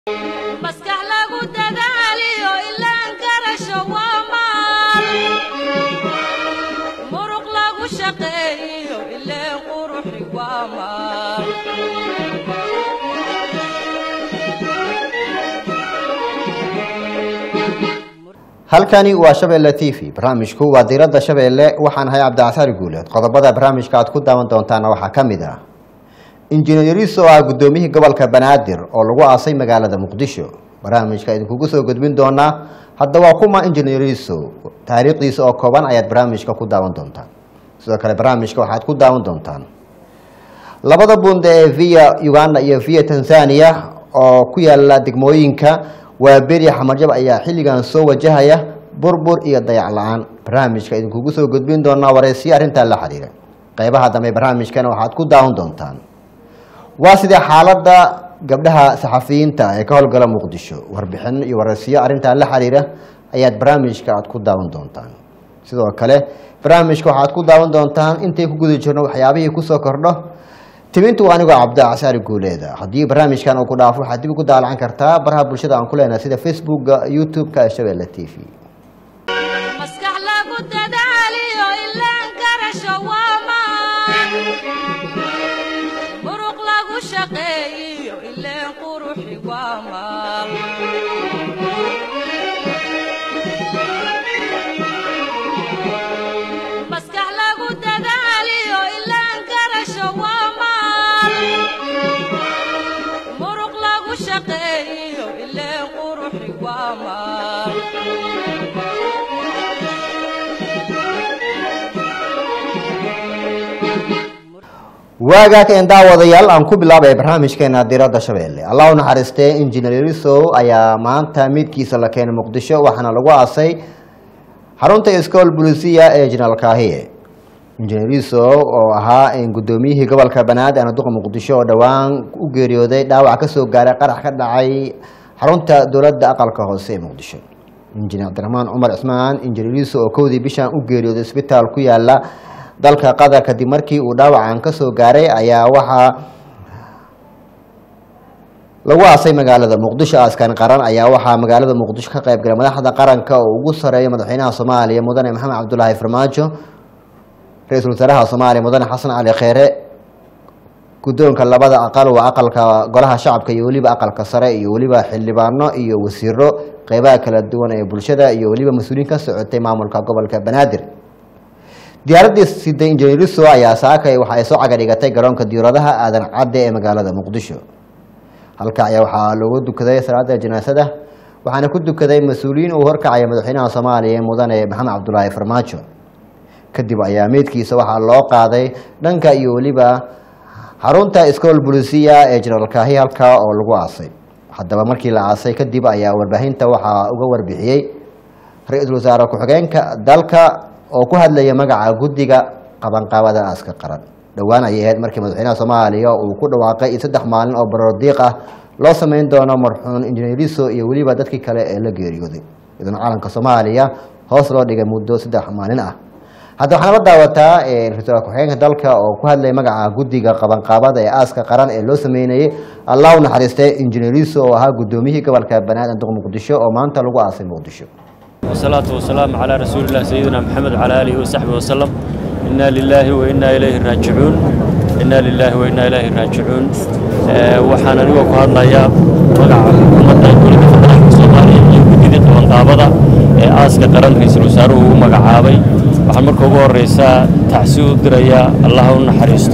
maskax lagu dadaaliyo ilaan garasho waa maal muruq lagu shaqeeyo ileen quruxi waa maal halkani waa shabeelle t v barnaamijku waa diiradda shabeelle waxaan ahay cabdicasaari guuleed qodobada barnaamijka aad ku daawan doontaana waxaa ka mid ah injineeris oo ah guddoomiyihii gobolka banaadir oo lagu aasay magaalada muqdisho barnaamijka idinkugu soo gudbin doonaa haddaba kuma injineeriso taariikhdiisa oo kooban ayaad barnaamijka ku daawan doontaan sidoo kale barnaamijka waxaad ku daawan doontaan labada bunde ee via uganda iyo via tanzania oo ku yaala degmooyinka waa beri xamarjab ayaa xilligan soo wajahaya burbur iyo dayac la-aan barnaamijka idinkugu soo gudbin doonaa wareysiyo arrintaa la xiriira qeybaha dambe barnaamijkana waxaad ku daawan doontaan waa sidee xaaladda gabdhaha saxafiyiinta ee ka howlgala muqdisho warbixin iyo wareysiyo arrintaa la xiriira ayaad barnaamijka aad ku daawan doontaan sidoo kale barnaamijka waxaad ku daawan doontaan intay ku guda jirno waxyaabihii kusoo kordho tibintu waa anigoo cabdicasaari guuleeda haddii barnaamijkan uu ku dhaafo waxaad dib ugu daalacan kartaa baraha bulshada aan ku leenahay sida facebooka youtube-ka ee shabeelle t v maskax lagu dadaaliyo ilaan garasho waa maal muruq lagu shaqeeyo ileen quruxi waa maal maskax lagu dadaaliyo ilaan garasho waa maal muruq lagu shaqeeyo ileen quruxi waa maal waagaa keen daawadayaal aan ku bilaabay barnaamijkeena diradda shabeelle allah u naxariistee injineer risow ayaa maanta midkiisa la keenay muqdisho waxaana lagu aasay xarunta iskool bulisiya ee jenaraal kaahiye injineer risow oo ahaa guddoomiyihii gobolka banaadir ana duqa muqdisho oo dhowaan u geeriyooday dhaawac kasoo gaaray qarax ka dhacay xarunta dowladda aqalka hoose ee muqdisho injineer cabdiraxmaan cumar cismaan injineer risow oo kowdii bishan u geeriyooday isbitaal ku yaala dalka qatar kadib markii uu dhaawacan kasoo gaaray ayaa waxaa lagu aasay magaalada muqdisho askan qaran ayaa waxaa magaalada muqdisho ka qaybgalay madaxda qaranka oo ugu sareeya madaxweynaha soomaaliya mudane maxamed cabdulaahi farmaajo ra-iisul wasaaraha soomaaliya mudane xasan cali kheere guddoonka labada aqal waa aqalka golaha shacabka iyo weliba aqalka sare iyo weliba xildhibaano iyo wasiiro qeybaha kala duwan ee bulshada iyo weliba mas-uuliyiin ka socotay maamulka gobolka banaadir diyaaraddii siday injineeriso ayaa saakay waxa ay soo cagadhigatay garoonka diyauradaha aadan cadde ee magaalada muqdisho halka ayaa waxaa loogu dukaday salaada janaasada waxaana ku dukaday mas-uuliyiin uu horkacaya madaxweynaha soomaaliya mudane maxamed cabdulaahi farmaajo kadib ayaa meydkiisa waxaa loo qaaday dhanka iyo weliba xarunta iskool bulisiya ee jenaraal kaahi halka oo lagu aasay haddaba markii la aasay kadib ayaa warbaahinta waxaa uga warbixiyey ra-iisul wasaare ku-xigeenka dalka oo ku hadlaya magaca guddiga qabanqaabada aaska qaran dhowaan ayay ahayd markii madaxweynaha soomaaliya uu ku dhawaaqay in saddex maalin oo barordiiq ah loo sameyn doono marxuun injineeriso iyo weliba dadkii kale ee la geeriyooday idan calanka soomaaliya hoos loo dhigay muddo saddex maalin ah hadda waxaana la daawataa ra-isul ku-xigeenka dalka oo ku hadlaya magaca guddiga qabanqaabada ee aaska qaran ee loo sameynayay allah u naxariistay injineeriso oo ahaa guddoomiyihii gobolka banaadir duq muqdisho oo maanta lagu aasay muqdisho والصلاة والسلام على رسول الله سيدنا محمد وعلى آله وصحبه وسلم إنا لله وإنا إليه راجعون إنا لله وإنا إليه راجعون waxaan anigoo ku hadlayaa magaca xukuumadda dowladda federaalka soomaaliya iyo gudidii qabanqaabada ee aaska qaran ra-iisul wasaaruhu uu magacaabay waxaan marka ugu horeysaa tacsi u dirayaa allah u naxariisto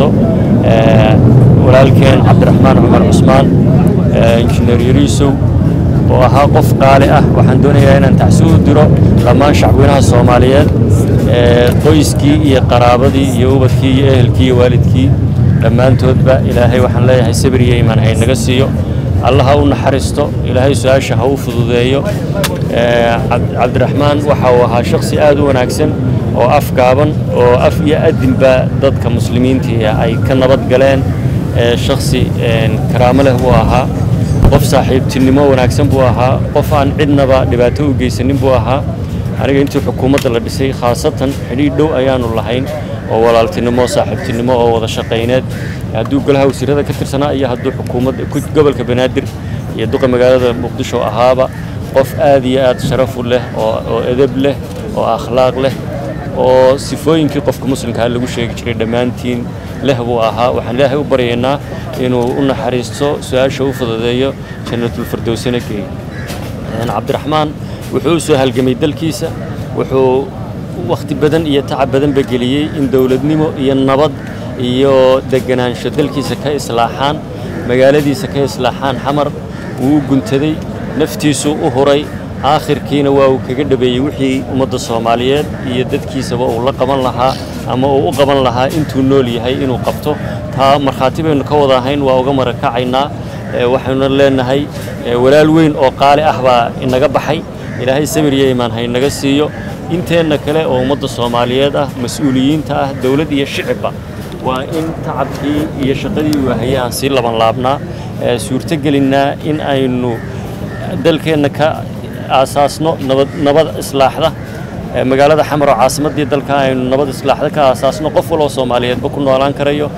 walaalkeen cabdiraxmaan cumar cusmaan injineer yariisow oo ahaa qof qaali ah waxaan doonayaa inaan tacsi u diro dhammaan shacweynaha soomaaliyeed qoyskii iyo qaraabadii iyo ubadkii iyo ehelkii iyo waalidkii dhammaantoodba ilaahay waxaan leeyahay sabir iyo imaan hay naga siiyo allah ha u naxariisto ilaahay su-aasha ha u fududeeyo cabdiraxmaan waxa uu ahaa shakhsi aad u wanaagsan oo af gaaban oo af iyo adinba dadka muslimiintii ay ka nabad galeen shakhsi karaamo leh buu ahaa qof saaxiibtinimo wanaagsan buu ahaa qof aan cidnaba dhibaato u geysanin buu ahaa aniga intii xukuumadda la dhisay khaasatan xidhiidh dhow ayaanu lahayn oo walaaltinimo saaxiibtinimo oo wada shaqayneed hadduu golaha wasiirada ka tirsanaa iyo hadduu xukuumadda gobolka banaadir iyo duqa magaalada muqdisho ahaaba qof aad iyo aad sharafu leh oo oo edeb leh oo akhlaaq leh oo sifooyinkii qofka muslimkaa lagu sheegi jiray dhammaantiin leh buu ahaa waxaan ilaahay u baryaynaa inuu u naxariisto su-aasha u fududeeyo jannatulfirdowsina geeyo cabdiraxmaan wuxuu u soo halgamay dalkiisa wuxuu wakhti badan iyo tacab badanba geliyey in dowladnimo iyo nabad iyo deganaansho dalkiisa ka islaaxaan magaaladiisa ka islaaxaan xamar wuu u guntaday naftiisuu u huray aakhirkiina waa uu kaga dhabeeyey wixii ummadda soomaaliyeed iyo dadkiisaba uu la qaban lahaa ama uu u qaban lahaa intuu nool yahay inuu qabto taa markhaati baynu ka wada ahayn waa uga marakacaynaa waxaynu leenahay walaal weyn oo qaali ah baa inaga baxay ilaahay sabir iyo imaan ha inaga siiyo inteenna kale oo ummadda soomaaliyeed ah mas-uuliyiinta ah dowlad iyo shicibba waa in tacabkii iyo shaqadii waahaya aan sii laban laabnaa suurtogelinnaa in aynu dalkeenna ka aasaasno nabad nabad islaaxda magaalada xamar oo caasimaddii dalka aynu nabad islaaxda ka aasaasno qof waloo soomaaliyeedba ku noolaan karayo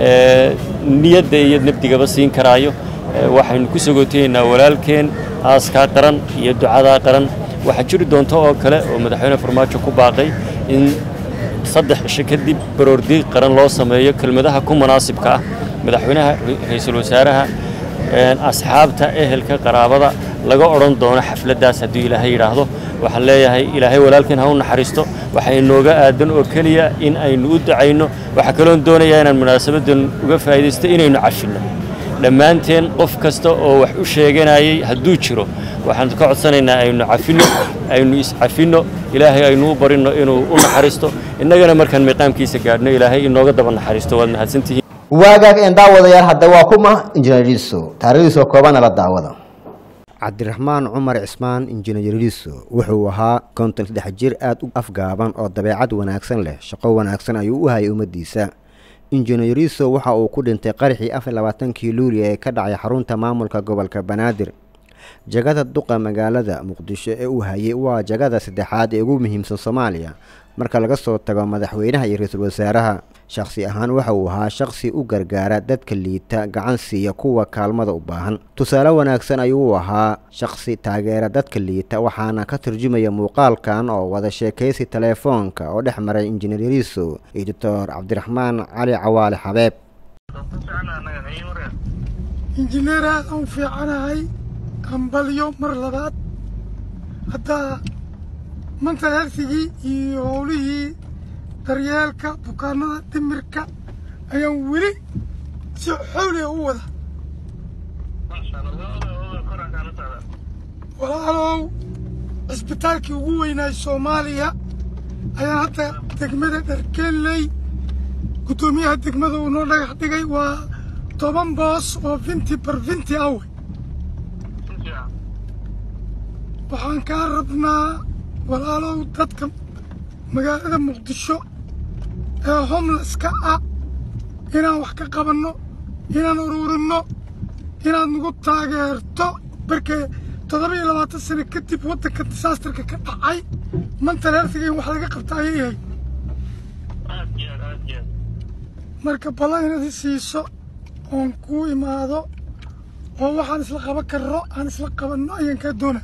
niyadda iyo nabdigaba siin karaayo waxaynu ku sagootayeynaa walaalkeen aaskaa qaran iyo ducadaa qaran waxaa jiri doonta oo kale oo madaxweyne farmaajo ku baaqay in saddex cisho kadib baroordiiq qaran loo sameeyo kelmadaha ku munaasibka ah madaxweynaha ra-iisul wasaaraha asxaabta ehelka qaraabada laga odhan doono xafladdaas hadduu ilaahay yidhaahdo waxaan leeyahay ilaahay walaalkeen ha u naxariisto waxaa inooga aadan oo keliya in aynu u ducayno waxaa kaloon doonayaa inaan munaasabaddan uga faa'iidaysto inaynu cashinno dhammaanteen qof kasta oo wax u sheeganayay hadduu jiro waxaan ka codsanaynaa aynu cafinno aynu iscafinno ilaahay aynu u barinno inuu u naxariisto innagana markaan miiqaamkiisa gaadhno ilaahay inooga daba naxariisto waad mahadsantihiin waagaag een daawadayaal hadda waa kuma injineeriso taariikhdiisoo koobana la daawada cabdiraxmaan cumar cismaan injineeriso wuxuu ahaa konton saddex jir aada u afgaaban oo dabeecad wanaagsan leh shaqo wanaagsan ayuu u hayay ummaddiisa injineeriso waxa uu ku dhintay qaraxii afar labaatankii luuliya ee ka dhacay xarunta maamulka gobolka banaadir jagada duqa magaalada muqdisho ee uu hayay waa jagada saddexaad ee ugu muhiimsan soomaaliya marka laga soo tago madaxweynaha iyo ra-iisul wasaaraha shakhsi ahaan waxa uu ahaa shakhsi u gargaara dadka liita gacan siiya kuwa kaalmada u baahan tusaale wanaagsan ayuu u ahaa shakhsi taageera dadka liita waxaana ka turjumaya muuqaalkan oo wada sheekaysi teleefoonka oo dhex maray injineeriso iyo doctor cabdiraxmaan cali cawaale xabeeb injineer aada u fiicanahay hambalyo mar labaad haddaa manta hersigii iyo howlihii daryeelka bukaanada dhimirka ayaan weli si xowliga u wada walaalow cisbitaalkii ugu weynaay soomaaliya ayaan hadda degmada dharkeenley guddoomiyaha degmada uu noo dhagax dhigay waa toban boos oo finti bar finti awe waxaan kaa rabnaa walaalow dadka magaalada muqdisho ee homleska ah inaan wax ka qabanno inaan uruurinno inaad nagu taageerto markee toddoba iyo labaatan sano kadib waddanka disaastarka ka dhacay mantal hersiga in wax laga qabta ayay yahay marka ballan inaad i siiso oon kuu imaado oo waxaan isla qaban karno aan isla qabanno ayaan kaa doona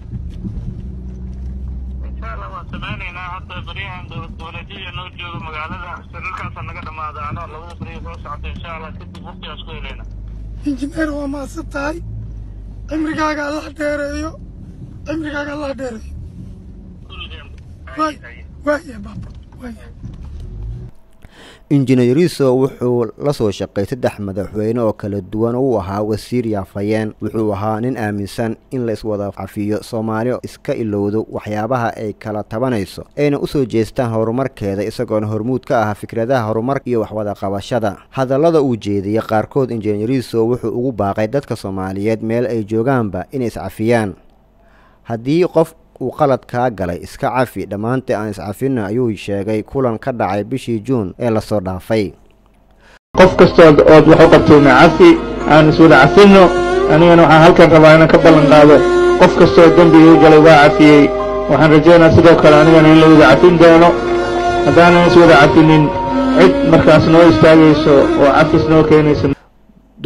waan samaynaynaa horta baryahan dowladiyada noo jooga magaalada shirarkaasa naga dhamaada anoo labada beriya soo socota insha allah kadib waqtigaas ku helayna injineer waa mahadsan tahay cimrigaaga allah dheereeyo cimrigaaga allah dheereeyo waay waaya baaba waaya injineeriso wuxuu la soo shaqay saddex madaxweyne oo kala duwan oo uu ahaa wasiir yaafayeen wuxuu ahaa nin aaminsan in la iswada cafiyo soomaaliya iska ilowdo waxyaabaha ay kala tabanayso ayna usoo jeestaan horumarkeeda isagoona hormuud ka ah fikradaha horumar iyo waxwada qabashada hadallada uu jeediyey qaarkood injineeriso wuxuu ugu baaqay dadka soomaaliyeed meel ay joogaanba inay iscafiyaan haddii qof uu qalad kaa galay iska cafi dhammaantii aan iscafinno ayuu sheegay kulan ka dhacay bishii juun ee lasoo dhaafay qof kastood ood wax u qabtayna cafi aan iswada cafinno anigana waxaan halkan rabaa inaan ka ballan qaado qof kastoo dembigii galay waa cafiyey waxaan rajaynaa sidoo kale anigana in la wada cafin doono haddaanan iswada cafinin cid markaas noo istaagayso oo cafis noo keenaysa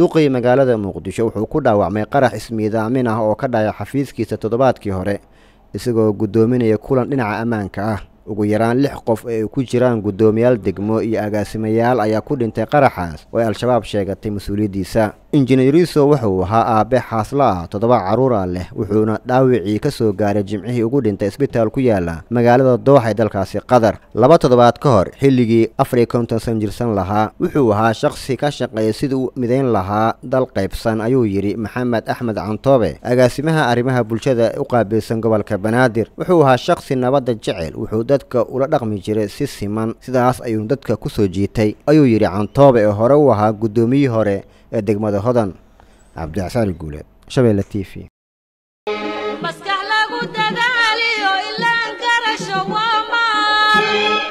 duqii magaalada muqdisho wuxuu ku dhaawacmay qarax ismiidaamin ah oo ka dhacay xafiiskiisa toddobaadkii hore isagoo guddoominaya kulan dhinaca ammaanka ah ugu yaraan lix qof ee ay ku jiraan guddoomiyaal degmo iyo agaasimayaal ayaa ku dhintay qaraxaas oo ay al-shabaab sheegatay mas-uuliyaddiisa injineeriso wuxuu ahaa aabe xaaslo ah toddoba carruura leh wuxuuna dhaawicii ka soo gaaray jimcihii ugu dhintay isbitaal ku yaala magaalada dooxa ee dalkaasi qatar laba toddobaad ka hor xilligii afar iyo konton san jirsan lahaa wuxuu ahaa shakhsi ka shaqeeya sidii u midayn lahaa dal qaybsan ayuu yidhi maxamed axmed cantoobe agaasimaha arrimaha bulshada u qaabilsan gobolka banaadir wuxuu ahaa shakhsi nabadda jecel wuxuu dadka ula dhaqmi jiray si siman sidaas ayuu dadka ku soo jiitay ayuu yidhi cantoobe ee hore u ahaa guddoomiyihii hore ee degmada hodan cabdixsaan guuleed shabeelle t v maskax lagu dadaaliyo ilaan garasho waa maal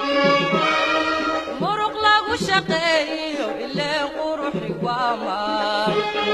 muruq lagu shaqeeyo ileen quruxi waa maal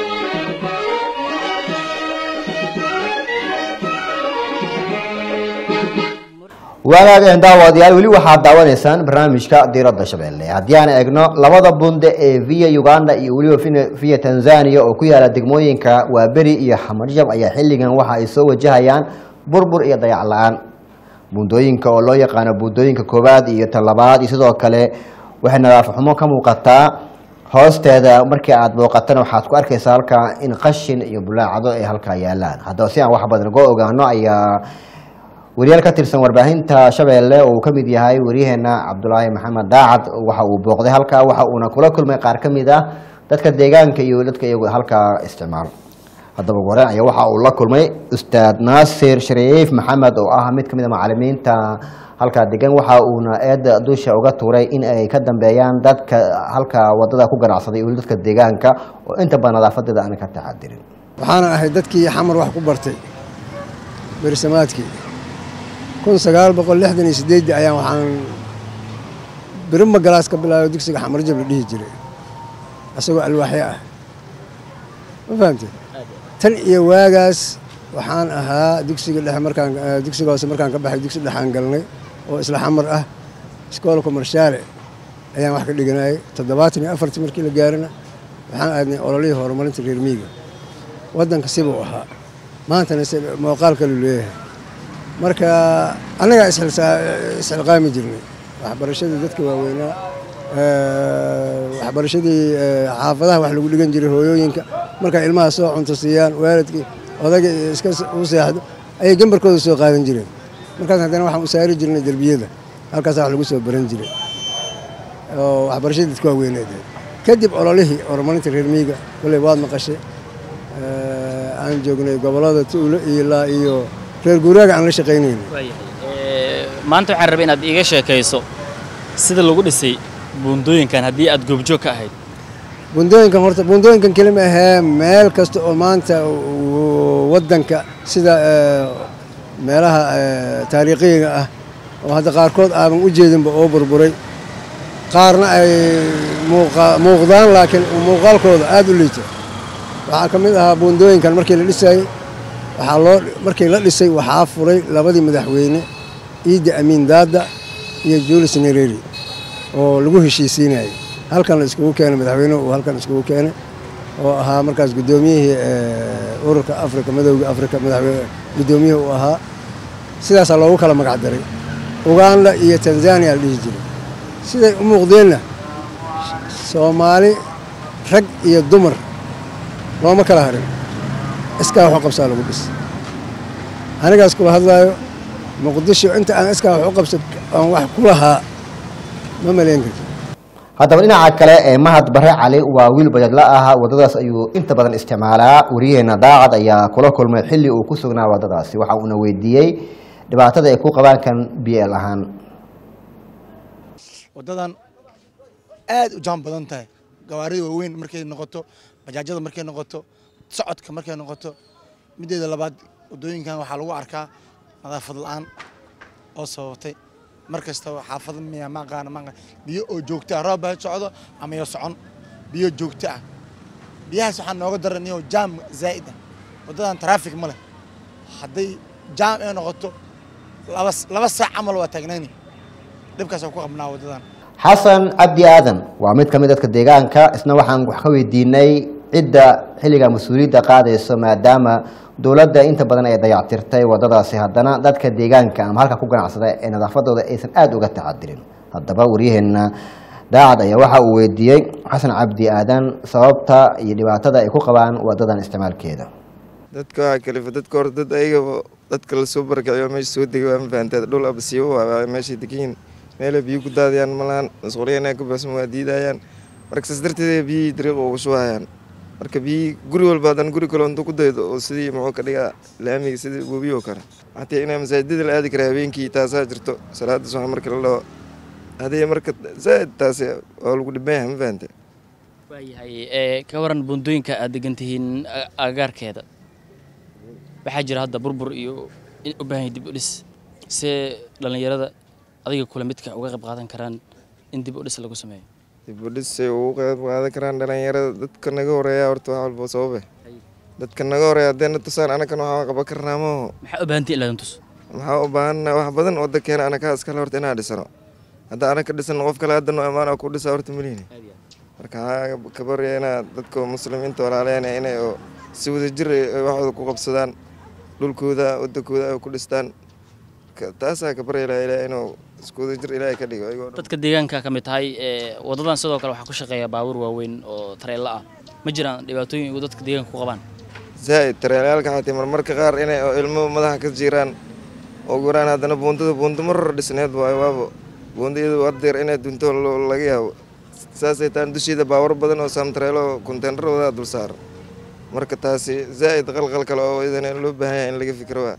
waagaageen daawadayaal weli waxaad daawanaysaan barnaamijka diiradda shabeelle haddii aan eegno labada bunde ee via uganda iyo weliba vin- via tanzania oo ku yaala degmooyinka waaberi iyo xamarjab ayaa xilligan waxa ay soo wajahayaan burbur iyo dayac la-aan bundooyinka oo loo yaqaano buundooyinka koowaad iyo tan labaad iyo sidoo kale waxay nadaafad xumo ka muuqataa hoosteeda markii aad booqatana waxaad ku arkaysaa halkaa in qashin iyo bulaacado ay halkaa yaalaan haddaba si aan wax badan uga ogaano ayaa wariyaal ka tirsan warbaahinta shabeelle oo uu ka mid yahay waryaheena cabdulaahi maxamed daacad waxa uu booqday halkaa waxa uuna kula kulmay qaar ka mid ah dadka deegaanka iyo dadka iyagu halkaa isticmaalo haddaba ugu horeen ayaa waxa uu la kulmay ustaad naasir shariif maxamed oo ah mid ka mid a macalimiinta halkaa degan waxa uuna eedda dusha uga tuuray in ay ka dambeeyaan dadka halkaa wadada ku ganacsaday iyo dadka deegaanka oo inta badan nadaafadeeda aanay ka taxadirin waxaana ahay dadkii xamar wax ku bartay berisamaadkii kun sagaal boqol lixdan iyo sideeddii ayaan waxaan birima galaas ka bilaabay dugsiga xamarjab la dhihi jiray isagoo alwaaxyo ah ma fahamtay tan iyo waagaas waxaan ahaa dugsiga dhexe markaan eh, dugsiga hoose markaan ka baxay dugsi dhexaan galnay oo isla xamar ah iskoolka marshaale ayaan wax ka dhiganayay toddobaatan iyo afartii markii la gaarana waxaan aadnay ololihii horumarinta reer miyiga waddanka sibuu ahaa maantana se muuqaal kaluu leeyahay marka annagaa isxilsaa- isxilqaami jirnay waxbarashadii dadka waaweynaa eh, waxbarashadii eh, xaafadaha wax lagu dhigan jiray hooyooyinka markay ilmaha soo cunto siiyaan waalidkii odaga iyo iska s- u seexdo ayay gambarkooda soo qaadan jireen markaas haddana waxaan u saari jirnay derbiyada halkaasaa wax lagu soo baran jiray oo waxbarashadii dadka waaweyneed kadib ololihii horumarinta reer miyiga kolley waad maqashay Eh, aan joognay gobollada tuulo iyo ilaa iyo reer guuraaga aan la shaqaynayna maanta waxaan rabay inaad iiga sheekayso sida lagu dhisay buundooyinkan haddii aad goobjoog ka ahayd buundooyinkan horta buundooyinkan kelima ahee meel kasta oo maanta uu- waddanka sida eh, meelaha eh, taariikhiga ah oo hadda qaarkood aadan u jeedinba oo burburay qaarna ay muuqa- muuqdaan laakiin muuqaalkooda aad u liito waxaa ka mid ahaa buundooyinkan markii la dhisayey waxaa loo markii la dhisay waxaa furay labadii madaxweyne ciidda amiin daada iyo julius nereri oo lagu heshiisiinayay halkan la iskugu keenay madaxweynuhu uu halkan iskugu keenay oo ahaa markaas guddoomiyihii eh, ururka afrika madowga afrika madaxweyne guddoomiyihii uu ahaa sidaasaa loogu kala magac daray uganda iyo tanzania la dhihi jiray siday u muuqdeenna soomaali rag iyo dumar looma kala harin iskaa wax u qabsaa lagu dhis anigaas kula hadlaayo muqdisho inta aan iskaa wax u qabsan aan wax ku lahaa ma malayn karto haddaba dhinaca kale ee mahad bare cali waa wiil bajaadla ah wadadaas ayuu inta badan isticmaalaa wariyaheena daacad ayaa kula kulmay xilli uu ku sugnaa wadadaasi waxa uuna weydiiyey dhibaatada ay ku qabaan kan bl ahaan waddadan aad u jaam badan tahay gawaarida waaweyn markay noqoto bajaajyada markay noqoto socodka markay noqoto mideeda labaad waddooyinkan waxaa lagu arkaa nadaafad la-aan oo sababtay mar kastaba xaafada miya ma aqaana ma aqaana biyo oo joogto ah roob baa socdo ama yo socon biyo joogto ah biyahaas waxaa nooga daran iyo jaam zaa'id ah waddadan taraafik ma leh hadday jaam ay noqoto laba laba saac camal waa taagnayni dhibkaasaan ku qabnaa waddadan xasan cabdi aadan waa mid ka mid dadka deegaanka isna waxaan wax ka weydiinay cidda xilliga mas-uuliyadda qaadayso maadaama dowladda inta badan ay dayactirtay wadadaasi haddana dadka deegaanka ama halka ku ganacsada ee nadaafadooda aysan aada uga tacadirin haddaba waryaheena daacad ayaa waxa uu weydiiyey xasan cabdi aadan sababta iyo dhibaatada ay ku qabaan wadadan isticmaalkeeda dadka waxaa kalifa dadka hore dad ayagaba dadka lasoo barakaciyo meesha soo degay waa ma fahanteed dhul abasiibo waa meeshay degiin meelay biyo ku daadiyaan malahan masquuliyana ka baxsan waa diidayaan marka saas darteed biyihii dariiqa ugu shubahayaan marka biyihii guri walba haddana guri kale intuu ku daydo oo sidii muxuu ka dhigaa laamiga sidii webi oo kale xataa inaa masaajidada la aadi kara habeenkii taasaa jirto salaada subax marka la dhaho hadii marka zaaid taasi waa lagu dhiban yahay ma fahante waayahay ee ka waran buundooyinka aad degan tihiin a- agagaarkeeda waxaa jira hadda burbur iyo in u baahan yahay dib u dhis see dhallinyarada adiga kule midka uga qayb qaadan karaan in dib u dhis lagu sameeyo dib u dhisay ugu qayb qaadan karaan dhalinyarada dadka naga horeeya horta wax walba sababe dadka naga horeeya haddeena tusaan anakan waxaan qaban karnaa maho maxaa u baahantii ilaadan tus maxaa u baahanna wax badan wadankeena anakaa iskale horta inaan dhisano hadda anaka dhisano qof kale hadda noo imaana ku dhisa horta malihini marka waxaa ka barya inaa dadka muslimiinta walaaleyna inay oo si wadajir ay waxooda ku qabsadaan dhulkooda wadankooda ay ku dhistaan Ka- taasaa ka barya ilaha ilaah inuu isku wadajir ilaahay ka dhigo ayagoo dhan. dadka deegaanka ka mid tahay ee wadadan sidoo kale waxaa ku shaqeeya baabuur waaweyn oo tareella ah ma jiraan dhibaatooyin uu dadka deegaanka ku qabaan zaaid tareelayaalka xatii marmarka qaar inay oo ilmo madaxa ka jiraan oo guraan haddana buundada buundo mar hore dhisneed waayo waabo buunda iyadu hadeer inay dunto lo- laga yaabo saasay taan dusheeda baawar badan oo saamtareelo konteenar wadaa dul saaran marka taasi zaaid qalqal kale oo idana loo baahan yahay in laga fikiro waa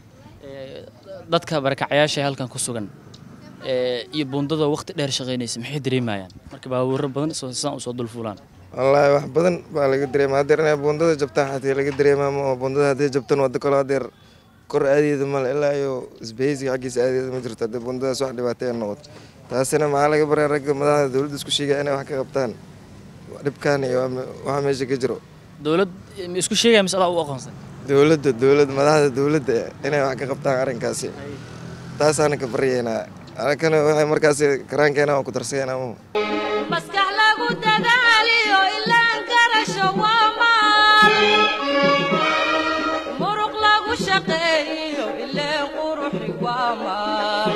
dadka barakacayaasha ee halkan ku sugan ee iyo buundada waqti dheer shaqaynaysa maxay dareemayaan marka baabuuro badan soo sidaan usoo dul fuulaan wallaahi wax badan baa laga dareema hadeer inay buundada jabtaan xatii laga dareemaa ma oo buundada haddii jabtan waddo kale hadeer kor aadeeda male ilaa iyo isbahaysiga xaggiisa aadeeda ma jirto haddii buundadaas wax dhibaataya noqoto taasina maxaa laga baraa ragga madaxda dowladda isku sheegaya inay wax ka qabtaan dhibkaan iyo waa- waxa meesha ka jiro dowlad ma isku sheegaya mise adaa u aqoonsan dowladda dowlad madaxda dowladda inay wax ka qabtaan arrinkaasi taasaana ka baryaynaa anakana waxay markaasi karaankeena oo ku darsayanaa mahu maskax lagu dadaaliyo ilaan garasho waa maal muruq lagu shaqeeyo ileen quruxi waa maal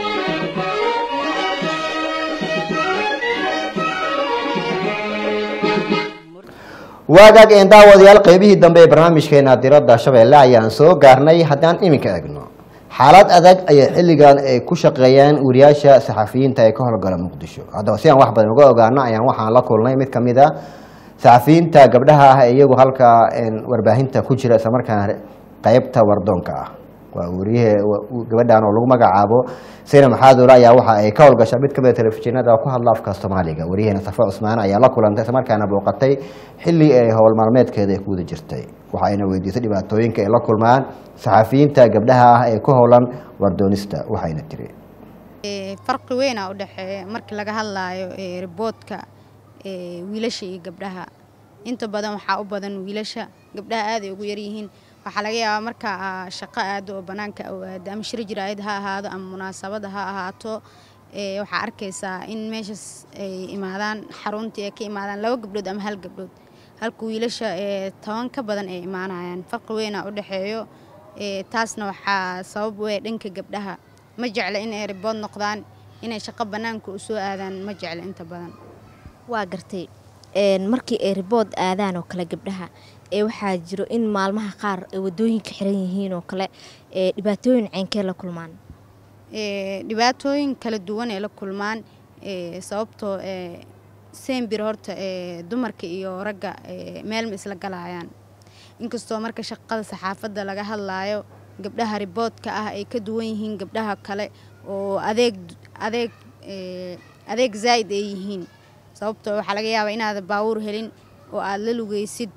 waagaag een daawadayaal qeybihii dambe ee barnaamijkeena diradda shabeelle ayaan soo gaarnay haddaan iminka egno xaalad adag ayay xilligan ay ku shaqeeyaan wariyaasha saxafiyiinta ee ka howlgala muqdisho haddaba si aan wax badan uga ogaano ayaan waxaan la kulnay mid ka mid a saxafiyiinta gabdhaha ah ee iyagu halka een, warbaahinta ku jira islamarkaana qeybta wardoonka ah waa wariyahe gabadhan oo lagu magacaabo sayna maxaadoole ayaa waxa ay ka howlgasha mid kamid a telefishinada oo ku hadla afka soomaaliga wariyaheena safa cusmaan ayaa la kulantay islamarkaana booqatay xilli ay howl maalmeedkeeda ay ku wada jirtay waxa ayna weydiisay dhibaatooyinka ay la kulmaan saxafiyiinta gabdhaha ah ee ku howlan wardoonista waxayna tiri Ee, farqi weyn aa u dhexeeya markii laga hadlaayo ee, riboodka ee, wiilasha iyo gabdhaha inta badan waxaa u badan wiilasha gabdhaha aad ay ugu yaryihiin waxaa laga yaabaa marka aa shaqo aado oo bannaanka u aado ama shir jiraayad ha ahaado ama munaasabada ha ahaato ee, waxaa arkaysaa in meeshaas ay imaadaan xaruntii ay ka imaadaan laba gabdhood ama hal gabdhood halka wiilasha ee toban ka badan ay imaanayaan farqi weyn aa u dhexeeyo ee, taasna waxaa sabab u ah dhanka gabdhaha ma jecla in ay ribood noqdaan inay shaqo bannaanka u soo aadaan ma jecla inta badan waa gartay een, markii ay ribood aadaan oo kale gabdhaha ee waxaa jiro in maalmaha qaar ay wadooyinka xiran yihiin oo kale ee dhibaatooyin ceynkee la kulmaan Ee, dhibaatooyin kala duwan ay la kulmaan ee, sababtoo ee, sembir horta ee, dumarka iyo ragga ee, meel ma isla galayaan inkastoo marka shaqada saxaafadda laga hadlaayo gabdhaha riboodka ah ay ka duwan yihiin gabdhaha kale oo adeeg adeeg ee, adeeg zaa'id ay yihiin sababtoo waxaa laga yaabaa inaad baawur helin oo aad la lugaysid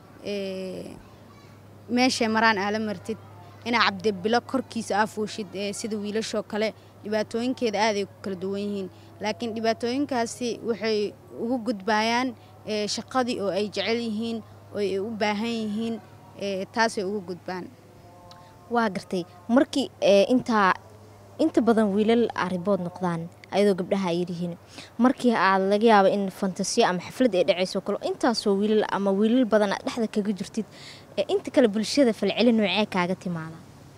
ee, meeshay maraan aala martid inaa cabdibilo korkiisa aa fuushid ee sida wiilashoo kale dhibaatooyinkeeda aaday ku kala duwan yihiin laakiin dhibaatooyinkaasi waxay ugu gudbayaan ee, shaqadii oo ay jecel yihiin oo ay u baahan yihiin ee, taasay ugu gudbaan waa gartay markii ee, intaa inta badan wiilal ah ribood noqdaan ayadoo gabdhaha ay yaryihiin markii aad laga yaabo in fantasiyo ama xaflad ay dhacayso kale intaasoo wiilal ama wiilal badan aad dhexda kaga jirtid ee inta kale bulshada falcelin noocee kaaga timaada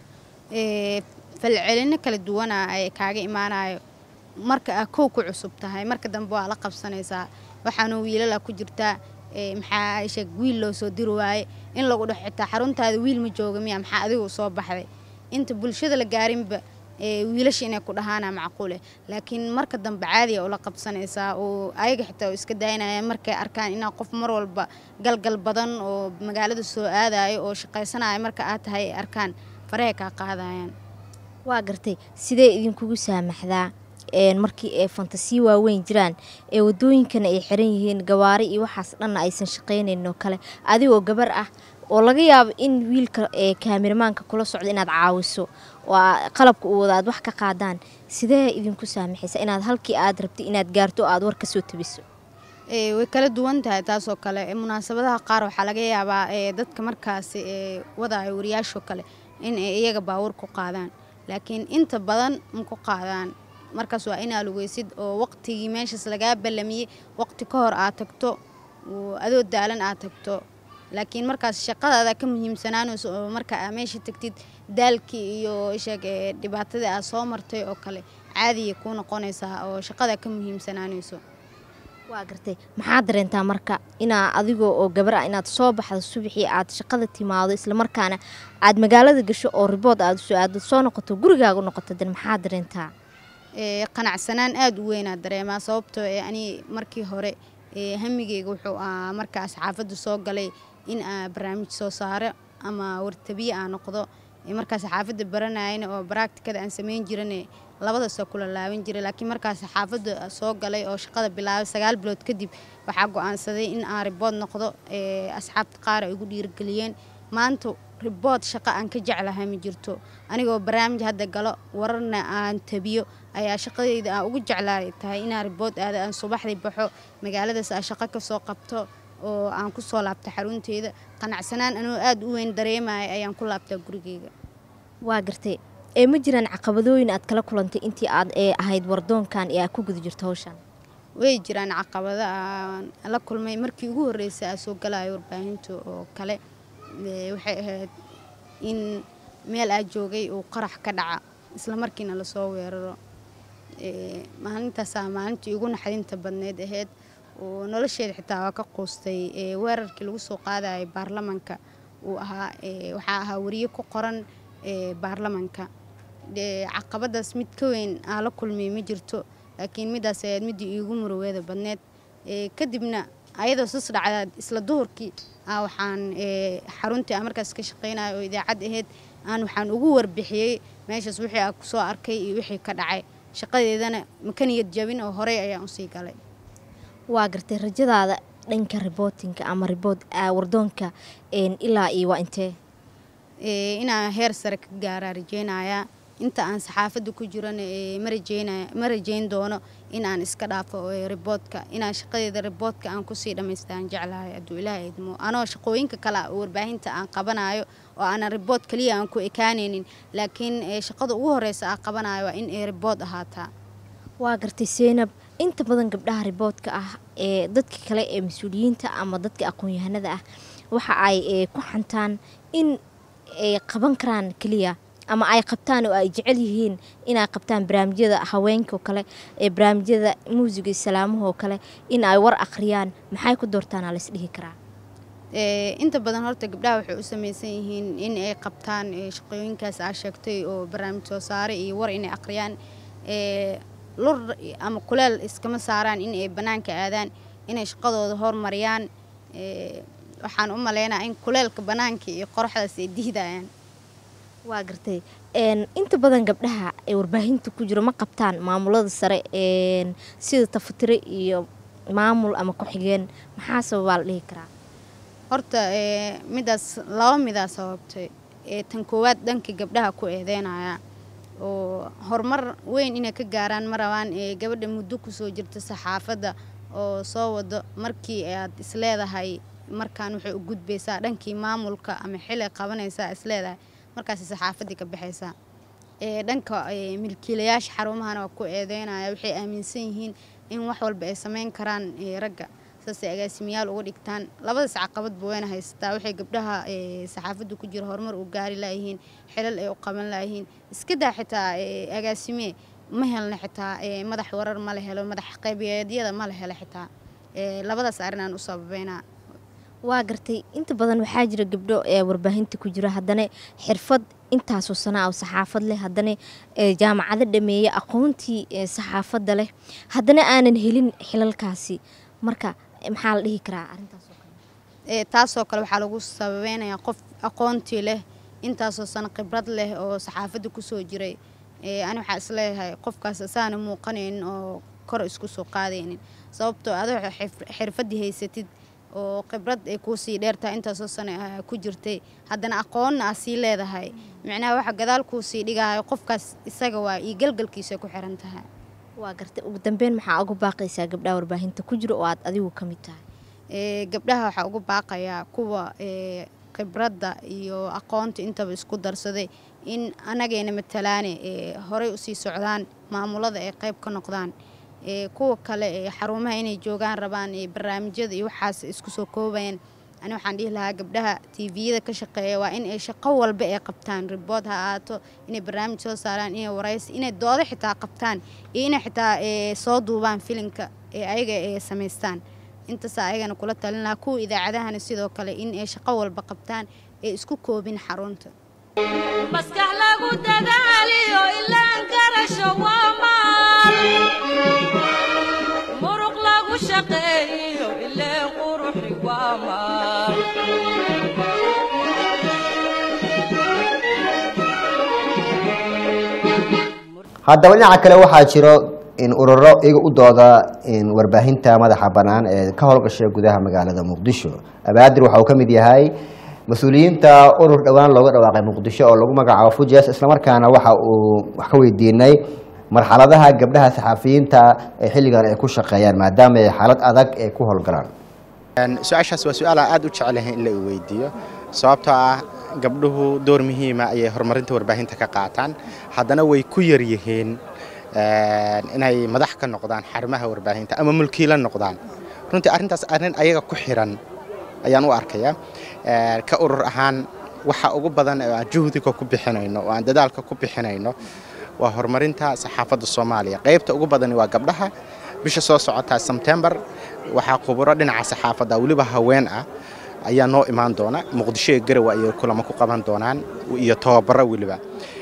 ee falcelino kala duwana ay kaaga imaanayo marka aa kow ku cusub tahay marka dambe waa la qabsanaysaa waxaanu wiilala ku jirtaa ee maxaa sheeg wiil loo soo diri waaye in lagu dhex xitaa xaruntaada wiil ma jooga miya maxaa adigu soo baxday inta bulshada la gaarinba ee wiilasha inay ku dhahaana macquule laakiin marka dambe caadiya ula qabsanaysaa oo ayaga xitaa oo iska daynaya markay arkaan inaa qof mar walba galgal badan oo magaalada soo aadayo oo shaqaysanaya marka aad tahay ay arkaan farahay kaa qaadayaan waa gartay sidee idinkugu saamaxdaa een markii ay fantasiyo waaweyn jiraan ee wadooyinkana ay xiran yihiin gawaari iyo waxaas dhanna aysan shaqaynayn oo kale adigoo gabar ah oo laga yaabo in wiilka ee kaamiramaanka kula socda inaad caawiso oo aa- qalabka u wada aad wax ka qaadaan sidee idinku saamaxaysa inaad halkii aad rabtay inaad gaarto oo aad war ka soo tabiso ee way kala duwan tahay taasoo kale ee munaasabadaha qaar waxaa laga yaabaa ee dadka markaasi ee wadaayo wariyaashoo kale in ay iyaga baawur ku qaadaan laakiin inta badan ma ku qaadaan markaas waa inaa lugeysid oo waqtigii meeshaas lagaa ballamiyey waqti ka hor aad tagto oo adoo daalan aad tagto laakiin markaas shaqadaada ka muhiimsanaanayso oo marka aa meesha tagtid daalkii iyo sheeg ee dhibaatadii aad soo martay oo kale caadiya kuu noqonaysaa oo shaqada ka muhiimsanaanayso waa gartay maxaad dareentaa marka inaa adigoo oo gabar ah inaad soo baxdo subaxii aad shaqada timaado islamarkaana aad magaalada gasho oo ribood aad usoo aado soo noqoto gurigaaga u noqoto dan maxaad dareentaa ee qanacsanaan aada u weynaa dareemaa sababtoo ee ani markii hore ee hamigeyga wuxuu ahaa markaa saxaafadda soo galay in aa barnaamij soo saaro ama wartabiye aa noqdo ee markaa saxaafadda baranayana oo baracticada aan samayn jirane labadaasoo kula laaban jiray laakiin markaa saxaafadda soo galay oo shaqada bilaabay sagaal bilood kadib waxaa go-aansaday in aan ribood noqdo ee asxaabta qaar ay igu dhiirigeliyeen maanta ribood shaqo aan ka jeclahay ma jirto anigoo barnaamij hadda galo wararna aan tabiyo ayaa shaqadayda aan ugu jeclaay tahay inaan ribood aado aan subaxdii baxo magaaladaas aan shaqo ka soo qabto oo aan ku soo laabto xarunteeda qanacsanaan anoo aada u weyn dareemaya ayaan ku laabtaa gurigeyga waa gartay ee ma jiraan caqabadooyin aad kala kulantay intii aad ee ahayd wardoonkan ee aad ku guda jirto hawshan way jiraan caqabado aan la kulmay markii ugu horreysay aan soo galayo warbaahinta oo kale ee waxay ahayd in meel aa joogay uu qarax ka dhaca isla markiina lasoo weeraro ee maalintaasaa maalintii ugu naxdinta badneyd ahayd oo nolosheeda xitaa waa ka quustay ee weerarkii lagu soo qaadayay baarlamanka uu ahaa ee waxaa ahaa wariye ku qoran ee baarlamanka ee caqabadaas mid ka weyn aan la kulmay ma jirto laakiin midaas ayaad midii iigu muruweeda badneed ee kadibna ayadoo sus dhacda isla duhurkii aa waxaan ee xaruntii aan markaas ka shaqaynayo oo idaacad ahayd aan waxaan ugu warbixiyey meeshaas wixii aan kusoo arkay iyo wixii ka dhacay shaqadeedana makaniyad jabin oo horey ayaan usii galay waa gartay rajadaada dhanka ribootinka ama ribood wardoonka een ilaa iyo waa intee ee inaan heer sare ka gaaraa rajeynayaa inta aan saxaafadda ku jirana ee ma rajeynaya ma rajeyn doono in aan iska dhaafo ee riboodka inaan shaqadeeda riboodka aan kusii dhammaystaan jeclahay hadduu ilaahay idmo anoo shaqooyinka kale oo warbaahinta aan qabanayo oo aanan ribood kaliya aan ku ekaanaynin laakiin ee shaqada ugu horeysa aan qabanayo waa in ay ribood ahaataa waa gartay seynab inta badan gabdhaha riboodka ah ee dadka kale ee mas-uuliyiinta ama dadka aqoon-yahanada ah waxa ay ee, ku xantaan in ay qaban karaan keliya ama ay qabtaan oo ay jecel yihiin inay qabtaan barnaamijyada haweenka oo kale ee barnaamijyada muusiga iyo salaamaha oo kale in ay war akhriyaan maxay ku doortaan aa laisdhihi karaa ee inta badan horta gabdhaha waxay u samaysan yihiin in ay qabtaan ee shaqooyinkaas aa sheegtay oo barnaamij soo saare iyo war inay akhriyaan ee lur ama kuleel iskama saaraan in ay bannaanka aadaan inay shaqadooda hormariyaan ee waxaan u maleynaa in kuleelka bannaanka iyo qoraxdaas ay dihdayaan waa gartay een inta badan gabdhaha ee warbaahinta ku jiro ma qabtaan maamulada sare een sida tafatire iyo maamul ama ku-xigeen maxaa sababaa la dhihi karaa horta ee midaas laba midaa sababtay ee tan koowaad dhanka gabdhaha ku eedeynaya oo horumar weyn inay ka gaaraan ma rabaan ee gabadha muddo kusoo jirta saxaafadda oo soo wado markii aad isleedahay markaan waxay u gudbaysaa dhankii maamulka ama xili qabanaysaa isleedahay markaasi saxaafaddii ka baxaysaa ee dhanka ee, milkiilayaasha xarumahana waa ku eedeynaya waxay aaminsan yihiin in wax walba ay sameyn karaan ee, ragga saasay agaasimayaal uga dhigtaan labadaas caqabadba wayna haysataa waxay gabdhaha ee, saxaafadda ku jira horumar u gaari laayihiin xilal ay u qaban laayihiin iska daa xitaa ee, agaasime ma helna xitaa ee, madax warar ma la helo madax qaybiyeedyada ma la helo xitaa ee, labadaas arrin aan u sababeynaa waa gartay inta badan waxaa jira gabdho ee warbaahinta ku jira haddana xirfad intaasoo sana oo saxaafad leh haddana ee jaamacado dhameeya aqoontii ee saxaafadda leh haddana aanan helin xilalkaasi marka maxaa la dhihi karaa arrintaas ee, taasoo kale waxaa lagu sababeynayaa qof aqoontii leh intaasoo sano khibrad leh oo saxaafadda kusoo jiray ee, ani waxaa isleeyahay qofkaas asaana muuqanaynin oo kor isku soo qaadaynin sababtoo adoo xif- xirfaddii haysatid oo khibrad ay kuusii dheertahay intaasoo sano ah ku jirtay haddana aqoonna aa sii leedahay micnaha waxa gadaal kuusii dhigahayo qofkaas isaga waa iyo galgalkiisa ku xiran tahay waa gartay ugu dambeyn maxaa uga baaqaysaa gabdhaha warbaahinta ku jira oo aad adigu ka mid tahay ee, gabdhaha waxaa ugu baaqayaa kuwa ee, khibradda iyo aqoonta intaba isku darsaday in anagayna matalaane ee, horay usii socdaan maamulada ay qayb ka noqdaan ee, kuwa kale ee xarumaha inay joogaan rabaan ee barnaamijyada iyo waxaas isku soo koobayaan ani waxaan dhihi lahaa gabdhaha tviyada ka shaqeeya waa in ay shaqo walba ay qabtaan ribood ha ahaato inay barnaamij soo saaraan inay waraysi inay doodo xitaa qabtaan iyo inay xitaa ee, soo duubaan filimka ee ayaga ay samaystaan intaasa ayagana kula talin lahaa kuwa idaacadahana sidoo kale in ay shaqo walba qabtaan ee isku koobin xarunta maskax lagu dadaaliyo ilaan garasho waa maal muruq lagu shaqeeyo ileen quruxi waa maal haddaba dhinaca kale waxaa jiro in ururo iyaga u dooda in warbaahinta madaxa bannaan ee ka howlgasha gudaha magaalada muqdisho abaadir waxa uu ka mid yahay mas-uuliyiinta urur dhowaan looga dhawaaqay muqdisho oo lagu magacaabo fujes islamarkaana waxa uu wax ka weydiinay marxaladaha gabdhaha saxafiyiinta ee xilligan ay ku shaqeeyaan maadaama ay xaalad adag ay ku howlgalaan su-aashaas waa su-aal aan aad u jecelahay in la i weydiiyo sababtoo ah gabdhuhu door muhiima ayay horumarinta warbaahinta ka qaataan haddana way ku yar yihiin inay madax ka noqdaan xarumaha warbaahinta ama mulkiila noqdaan runtii arrintaas arrin ayaga ku xiran ayaan u arkayaa ka urur ahaan waxa ugu badan ee aan juhdiga ku bixinayno oo aan dadaalka ku bixinayno waa horumarinta saxaafadda soomaaliya qaybta ugu badani waa gabdhaha bisha soo socotaa sebtembar waxaa khuburo dhinaca saxaafadda weliba haween ah ayaa noo imaan doona muqdisho iyo garowe ayay kulamo ku qaban doonaan iyo tababaro weliba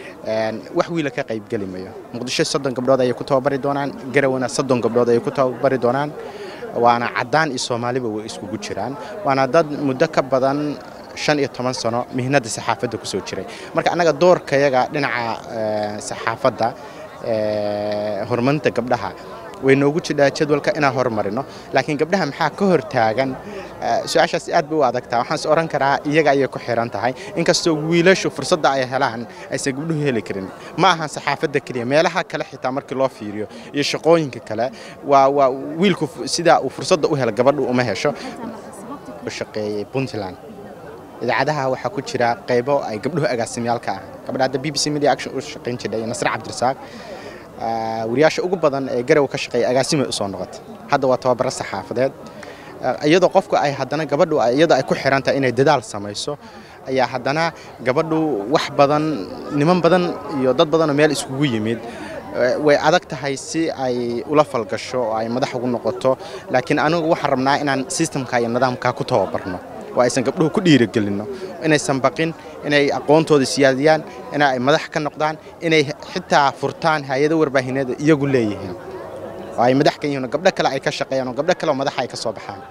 wax wiila ka qaybgeli mayo muqdisho soddon gabdhood ayay ku tababari doonaan garawena soddon gabdhood ayay ku tababari doonaan waana caddaan iyo soomaaliba way iskugu jiraan waana dad muddo ka badan shan iyo toban sano mihnadda saxaafadda ku soo jiray marka annaga doorkayaga dhinaca saxaafadda horumarinta gabdhaha way noogu jidhaa jadwalka inaan horumarino laakiin gabdhaha maxaa ka hor taagan su-aashaas aad bay u adagtaa waxaan is oran karaa iyaga ayay ku xiran tahay inkastoo wiilashu fursadda ay helaan aysan gabdhuhu heli karin ma ahan saxaafadda keliya meelaha kale xitaa markii loo fiiriyo iyo shaqooyinka kale waa waa wiilku sidaa uu fursadda u helo gabadhu uma hesho u shaqeeyey puntland idaacadaha waxaa ku jira qaybo ay gabdhuhu agaasimyaalka ah gabadha hadda b b c media action u shaqayn jiray nasre cabdirasaaq wariyaasha ugu badan ee garow ka shaqeeya agaasimay usoo noqotay hadda waa tababaro saxaafadeed iyadoo qofku ay haddana gabadhu iyadoo ay ku xiran tahay inay dadaal samayso ayaa haddana gabadhu wax badan niman badan iyo dad badanoo meel iskugu yimid way adag tahay si ay ula falgasho oo ay madax ugu noqoto laakiin anigu waxaan rabnaa inaan sistamka iyo nidaamka ku tababarno oo aysan gabdhuhu ku dhiirigelinno inaysan baqin inay aqoontooda siyaadiyaan in ay madax ka noqdaan inay xitaa furtaan hay-ado warbaahineed iyagu leeyihiin oo ay madax ka yihiin oo gabdho kale ay ka shaqeeyaan oo gabdho kale oo madaxa ay ka soo baxaan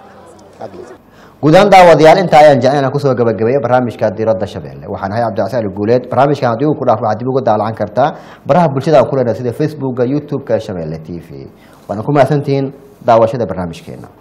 guud ahaan daawadayaal intaa ayaan jecel inaan kusoo gabagabeeyo barnaamijka diiradda shabeelle waxaan ahay cabdicasi ali guuleed barnaamijkan haddii uu ku dhaaf waxaad dib uga daallacan kartaa baraha bulshada aan ku leenahay sida facebookga youtube-ka shabeelle t v waana ku mahadsantihiin daawashada barnaamijkeena